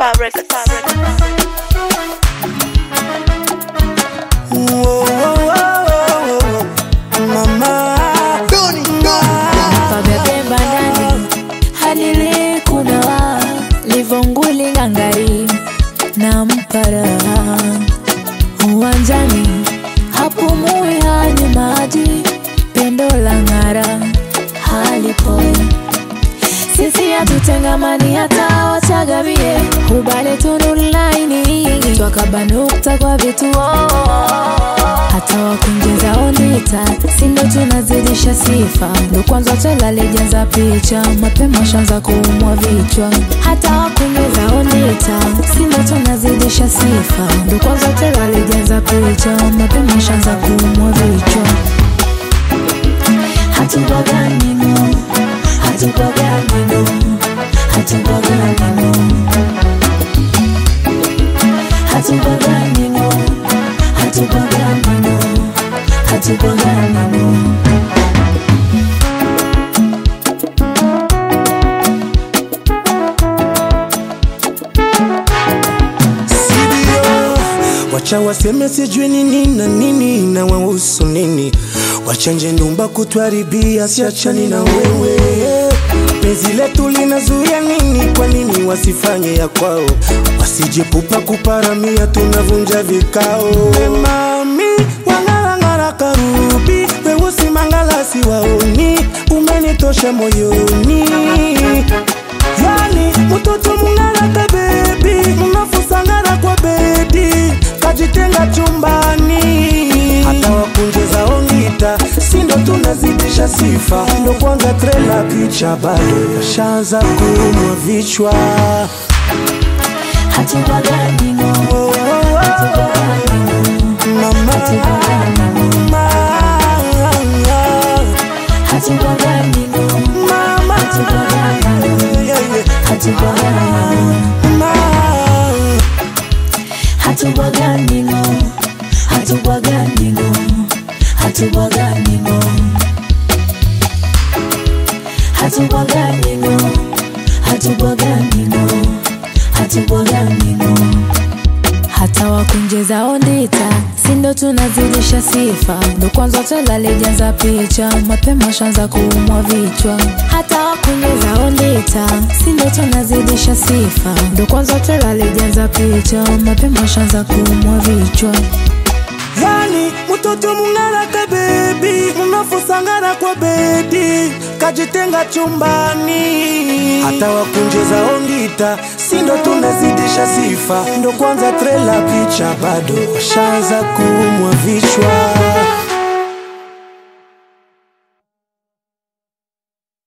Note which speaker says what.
Speaker 1: fabric, fabric.
Speaker 2: Whoa, whoa, whoa, whoa, mama.
Speaker 3: pavyatemba ndani hadili kunawa livonguli ngangari na mpara uwanjani hapumui hani maji pendo la ng'ara halipoi sisi hatutengamani hata wachagavie ubale tunulaini twakabanukta kwa vituo hata wakunjeza ondita sindo tunazidisha sifa ndo kwanza twelalejaza picha mapema shanza kuumwa vichwa hata wakunjeza ondita sindo tunazidisha sifa ndo kwanza twelalejaza picha mapema shanza kuumwa vichwa hatubaganino hatubaganino hatubaganino hatubaganino hatubaganino hatubaganino
Speaker 2: Sidio, wacha waseme sijui nini na nini na wahusu nini, wachanje ndumba kutwaribia, siachani na wewe. Penzi letu linazuia nini? Kwa nini wasifanye ya kwao? Wasijepupa kuparamia, tunavunja vikao. We mami wangarangara karubi, weusi mangalasi waoni, umenitosha moyoni yani mtoto mungaraka bebi munafusangara kwa bedi kajitenga chumbani hata wakunjeza ongita sindo tunazidisha sifa ndo kwanza trela picha bado yashaanza kuumwa vichwa
Speaker 3: hatubaganino
Speaker 2: Oh, oh, oh. Mama, mama,
Speaker 3: hatubaganino
Speaker 2: mama, yeah, yeah.
Speaker 3: hatubaganino
Speaker 2: Mama.
Speaker 3: hatubaganino hatubaganino hatubaganino hatubaganino hatubaganino hatubaganino hata wakunjeza ondita sindo tunazidisha sifa ndo kwanza twelalejaza picha mapema shanza kuumwa vichwa hata wakunjeza ondita sindo tunazidisha sifa ndo kwanza twelalejaza picha mapema shanza kuumwa vichwa
Speaker 2: yani mtoto mungaraka bebi munafusangara kwa bedi kajitenga chumbani hata wakunjeza ongita sindo tunazidisha sifa ndo kwanza trela picha bado washaanza kuumwa vichwa